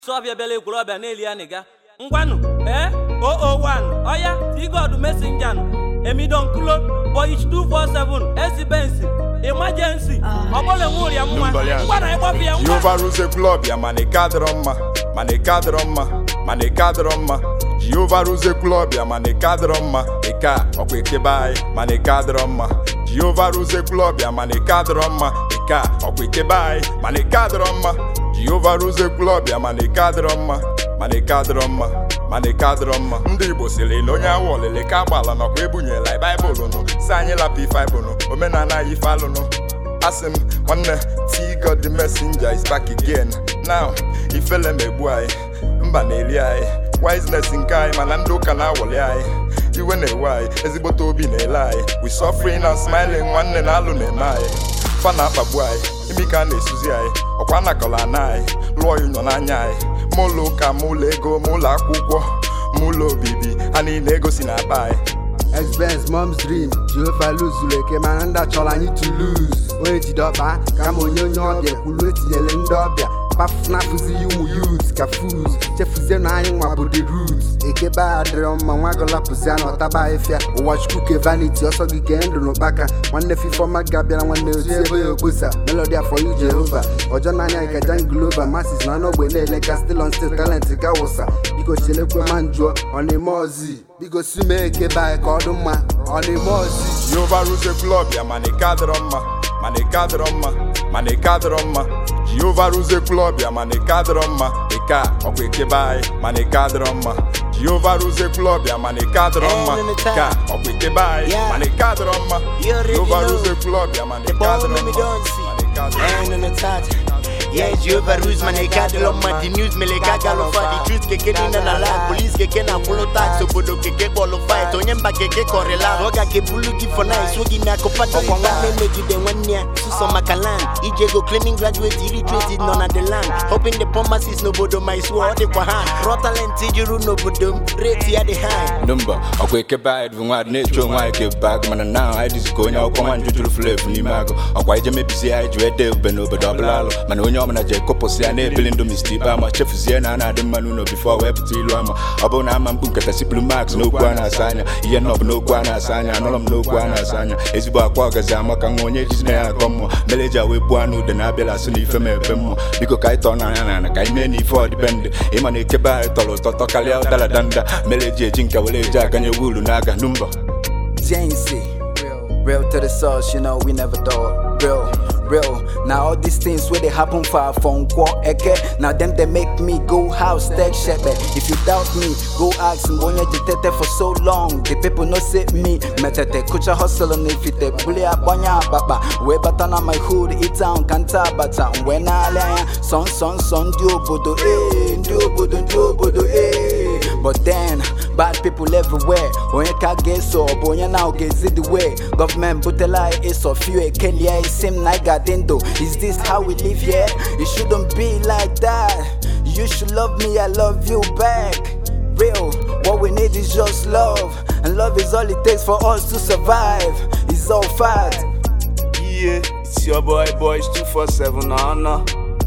sọbịa bịala ekwurọbịa na-eli ya nịga ngwanụ ee 001 ọya tigod mesenja emidonkulo boich 247 esibensi emergency ọbụla nwe ụrịa mma ngwana ịgbapụ ya ngwa Jehova ruze klọb ya mana ike adịrọ mma mana ike adịrọ mma mana ike adịrọ mma Jehova ruze klọb ya mana ike adịrọ mma ike a ọkwa ekebe anyị mana ike adịrọ mma Jehova ruze klọb ya mana ike adịrọ mma ike a ọkwa ekebe anyị mana ike adịrọ mma Jehova ruze klọb ya mana ike adịrọ mma mana ike adịrọ mma mana ike adịrọ mma ndị Igbo sịrị na onye awụ ọlịlị ka agbala nọkwa ebunyela baịbụl nụ si anyị lapụ ife anyị bụnụ omenala anyị ife alụnụ asị m nwanne T God the messenger is back again now ifele megbu anyị mba na-eri anyị wiseness nke anyị mana ndị ụka na-awọli anyị iwe na-ewe anyị ezigbote obi na-ele anyị we suffering and smiling nwanne na alụ na-eme anyị fa na-akpagbu anyị imi ka a na-esuzi anyị ọkwa anakọla ana anyị lụọ ya ụnyọ n'anya anyị ma ụlọ ụka ma ụlọ ego ma ụlọ akwụkwọ ma ụlọ obibi ha niile ego si na-akpa anyị Expense, mom's dream Jehova luzuru eke mana ndị achọrọ anyị to lose onye jide ọkpa kama onye onye ọbịa kwuru etinyere ndị ọbịa kpafụnafụzighị ụmụ yut ka fuz chefuzie na anyị nwa bụ the root ekebe a dịrọ mma nwa gọlapụzia na ọtaba ahịfịa ụwa chukwu ke vanity ọsọ gị kee ndụ n'ụkpaka nwanne fifọma ga-abịara nwanne otu ebe ya okposa melody afọ yu jehova ọjọ n'anya ka jangilova masis na ọnụogbe na-ele ka still on still talent ga wụsa biko chelekwe ma njụọ ọ na-eme ọzi biko si mee ekebe anyị ka ọ dị mma ọ na-eme ọzi Jehova ruze klọb ya mana ike adịrọ mma mana ike adịrọ mma mana ike adịrọ mma Jehova ruze klọb ya mana ike adịrọ mma ike a ọkwa ekebe anyị mana ike adịrọ mma Jehova ruze klọb ya mana ike adịrọ mma ike a ọkwa ekebe anyị mana ike adịrọ mma You already Jehova know. ruze klọb ya mana The ike ball adịrọ me mma don't see. mana ike adịrọ mma And on the touch. Yeah, Jehovah rules man, I got the love, the news, me like I got love for the truth, keke ni na na la, police keke na follow tax, obodo keke bolo fight, onye mba keke korela, oga ke bulu gi for nice, wogi na kopa do kwa nwanne megide nwanne, suso makalan, ije go claiming graduate, illiterate, none of the land, hoping the promises n'obodo my sword, dị kwa hand, raw talent ijuru n'obodo m, rate ya dị high. Number ọkwa ekebe anyị bụ nwadị na-echu onwe anyị ka ebe agụ mana na anyị dịzi ka onye akwụkwọ nwa njụ juru flevu n'ime agụ ọkwa ije mebizie anyị ji wee dee ube n'obodo ọbụla alụ mana onye ọbụla ji ekopụsị ya na-ebili ndụ mist ibe ama chefuzie na a na-adị mma n'ụlọ bifo wee pụta ilu ama ọ bụrụ na ama mkpu nkata sipụrụ max n'okwu a na-asa anya ihe nọ bụ n'okwu a na-asa anya anụrọ m n'okwu a na-asa anya ezigbo akwa ọgazi ama ka nwa onye jizi na ya akọ mmụọ mere eji wee buo anụ ude na-abịala asụ na ife ma ebe mmụọ biko ka anyị tọọ n'anya na ana ka anyị mee na ife ọdịbendị ịma na ekebe anyị tọrọ ụtọ tọ karịa ụdara danda mere eji eji nke were eji aganye wuru n'aka numba Jancy. Real to the source, you know, we never thought. Real, real. Now all these things where they happen for phone call, eke. Now them they make me go house, tech shepherd. If you doubt me, go ask me. When you detected for so long, the people no say me. Metete kucha hustle and if it bully up banya baba. We batana my hood, it town kanta bata. When I lay son son son dio bodo eh, dio bodo dio bodo eh. But then, bad people everywhere. Onye ka ga-eso ọ bụ onye na ọ ga-ezi the way. Government butela ịsọ few ekelie isi m na ịgadịndo. Is this how we live here? It shouldn't be like that. You should love me, I love you back. Real, what we need is just love. And love is all it takes for us to survive. It's all fact. Yeah, it's your boy boys 247 na ana.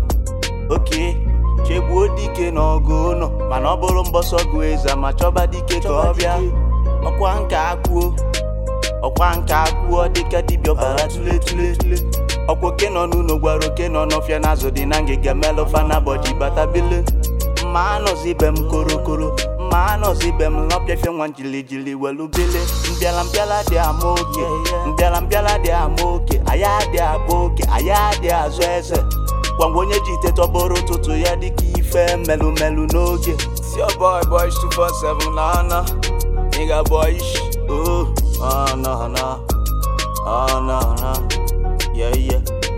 Okay, chegbuo dike n'ọgụ ụnọ mana ọ bụrụ mbọsọ gụ eze ma chọba dike ka ọ bịa ọkwa nka akwuo ọkwa nka akwuo dịka dibịa ọbara tule tule tule ọkwa oke nọ n'ụlọ gwara oke nọ n'ọfịa n'azụ dị na ngịga melụfa na bọji batabile mma anọzi ibe m korokoro mma anọzi ibe m n'ọpịafịa nwa jilijili welu bile mbịala mbịala dị ama oke mbịala mbịala dị ama oke aya dị agba oke aya dị azụ eze gwangwa onye ji ite tọbọrọ ụtụtụ ya dịka ife melu melu n'oge si your boy boys 247 na ana nigga boyish oh oh no no oh no no yeah yeah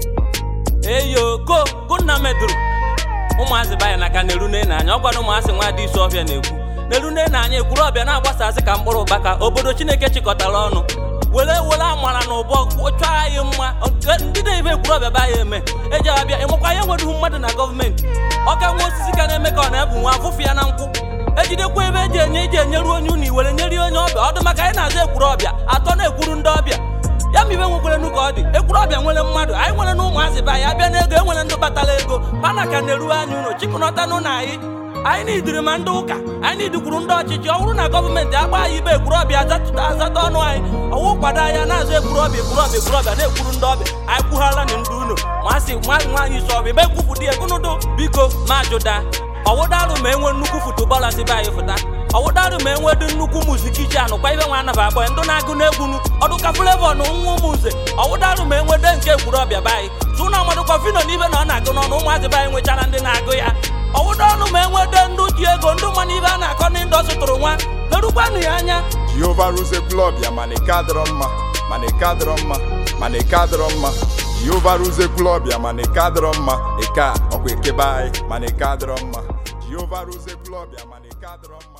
eyo go go nna medụrụ ụmụazị banya na ka na-erune n'anya ọ gwara ụmụazị nwa dị isi ọbịa na-ekwu na-erune n'anya ekwuru ọbịa na-agbasasị ka mkpụrụ ụbaka obodo chineke chịkọtara ọnụ were were amara na ụbọ chọọ anyị mma nke ndị na-eme ekwuru ọbịa ba ya eme eji abịa ịnwekwa ya nweruhu mmadụ na gọọmenti ọka nwa osisi ka na-eme ka ọ na-ebu nwa afụfụ ya na nkwụ ejidekwa ebe eji enye iji enyeru onye unu iwere nyeri onye ọbịa ọ dị maka anyị na-azụ ekwuru ọbịa atọ na-ekwuru ndị ọbịa ya ma ibe nwekwarenu ka ọ dị ekwurọbịa nwere mmadụ anyị nwere na ụmụazị be anyị abịa n'ego enwere ndị batara ego mana ka na-eru anyị ụlọ chịkọnọtanụ na anyị anyị nidiri ma ndị ụka anyị nidikwuru ndị ọchịchị ọ bụrụ na gọọmenti agba anyị ibe ekwurọbịa azatụta azata ọnụ anyị ọwụ kwado anya na-azụ ekwurọbịa ekwurọbịa ekwurọbịa na-ekwuru ndị ọbịa anyị kwughala na ndị ụlọ masị nwaanyị nwaanyị isi ọbịa ebe ekwupụ dị egunudu biko ma jụda ọwụdarụ ma enwe nnukwu futubọọlụ si be anyị fụta ọwụdarụ ma enwe dị nnukwu muziki anụkwa ibe nwa anaba akpọ ndị na-agụ n'egwunu ọdụka flevo na nwa ụmụnze ọwụdarụ ma enwe de nke ekwurọbịa be anyị tụ na amadụkwa fino n'ibe na ọ na-agụ n'ọnụ ụmụazị be anyị nwechara ndị na-agụ ya ọwụda ọnụ ma enwe de ndị ji ego ndị ma n'ibe a na-akọ n'ndụ zụtụrụ nwa lerukwanụ ya anya jehova ruzie klọb ya mana ike adịrọ mma mana ike adịrọ mma mana ike adịrọ mma jehova ruzie klọb ya mana ike adịrọ mma ike a ọkwa ekebe anyị mana ike adịrọ mma jehova ruzie klọb ya mana ike adịrọ mma